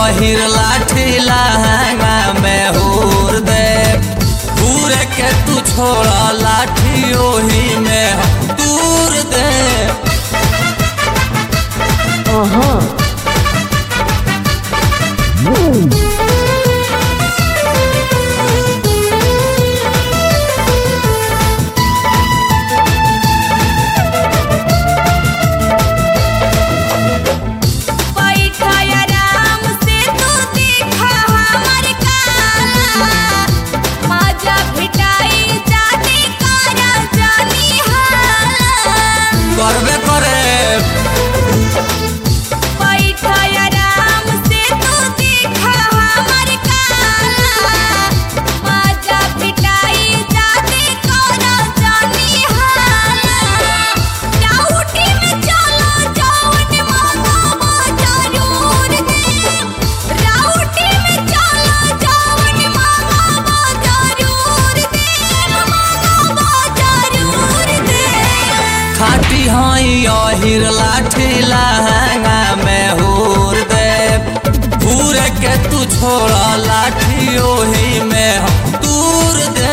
अहिर लाठी लहंगा में हूर दे घूर के तू छोड़ा लाठी ओही में हम दूर दे बैठा आराम से तू देखा हमर काला मजा भेटाई जाने करा जानी हाला करबे करे बैठा आराम से तू देखा हमर काला मजा भेटाई जाने करा जानी हाला डाउटी में चलो जौन मांगो जरूर दे राउटी में चलो जौन मांगो जरूर दे मांगो जरूर दे खाटी हई अहिर लाठी लहंगा में हूर दे घूर के तू छोड़ा लाठी ओही में हम दूर दे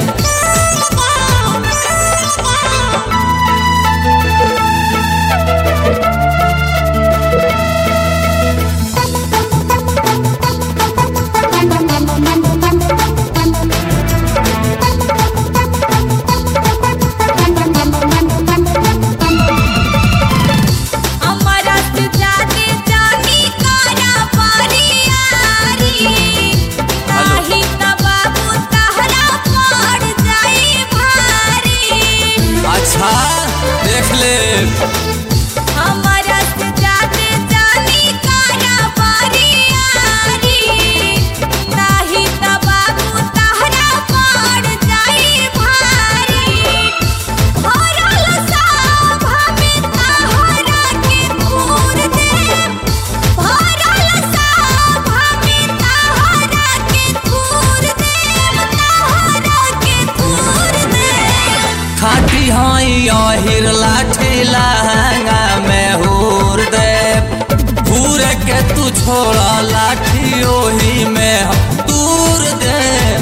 हमारा से जाके जानी करा परियारी नाही त बाबू तहरा पड़ जाई भारी अच्छा देख ले हमारा से जाके जानी करा परियारी नाही त बाबू तहरा पड़ जाई भारी भरल साभा में तहरा के दूर दे भरल साभा में तहरा के दूर दे तहरा के दूर दे खाटी हई अहिर लाठी लहंगा में हूर दे घूर के तू छोड़ा लाठी ओही में हम दूर दे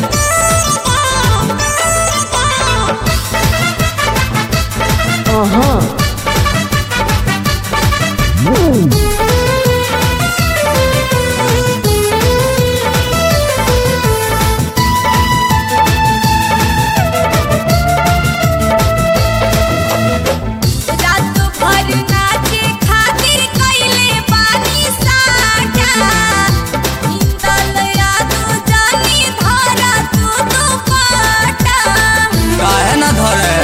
रात भर नाचे खातिर कइले बानी साटा इंदल यादू जानी धरा तू दुपट्टा काहे ना धरे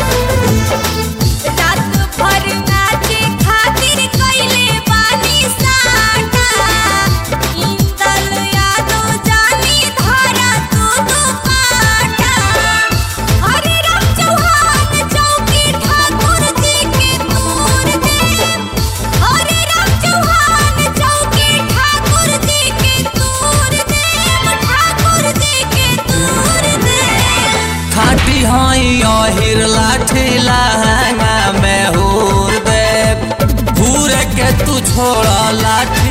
रात भर नाचे खातिर कइले बानी साटा इंदल यादू जानी धरा तू दुपट्टा हरे राम चौहान चौकी ठाकुर जी के दूर दे हरे राम चौहान चौकी ठाकुर जी के दूर दे ठाकुर जी के दूर दे खाटी हई अहिर लाठी लहंगा में हूर दे घूर के तू छोड़ा लाठी